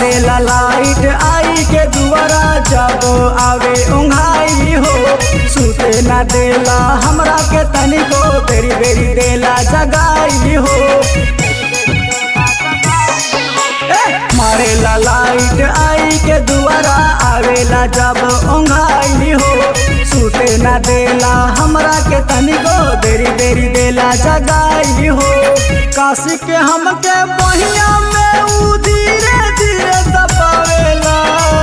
मारेला लाइट आई के दुआरा जब आवे उंघाई हो सुते ना देला हमरा के तनिको बेरी बेरी देला जगाई हो ए, मारेला लाइट आई के दुआरा आवेला जब उंघाई हो सुते ना देला हमरा के तनिको देरी देरी देला जगाई हो काशी के हमके बहिया में उ धीरे धीरे दबावेला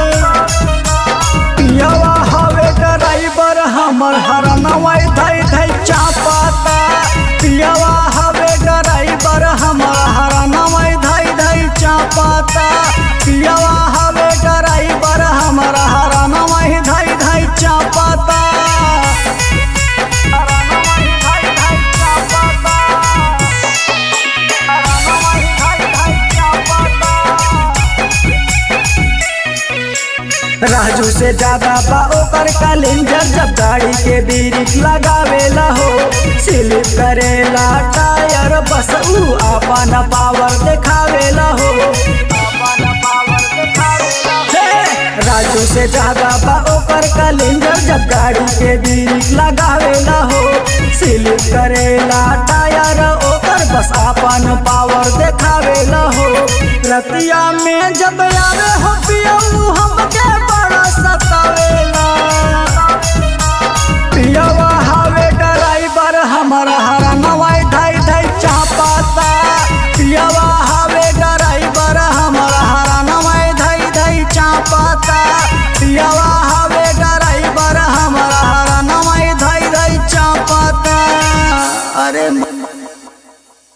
पियवा हवे ड्राइवर हमर हरनवा धई धई चापाता पियवा हवे ड्राइवर हमर हरनवा धई धई चापाता पियवा हवे ड्राइवर हमर हरनवा धई धई चापाता राजू से ज्यादा बा ओकर कैलेंडर जब गाड़ी के बीरिक लगावेला हो स्लिप करेला टायर बस ऊ अपन पावर देखावेला हो हे, राजू से ज्यादा बा ओकर कैलेंडर जब गाड़ी के बीरिक लगावेला हो स्लिप करेला टायर ओकर बस अपन पावर देखावेला हो रतिया में जब आवे हो पियऊ हमके बड़ा सतावेला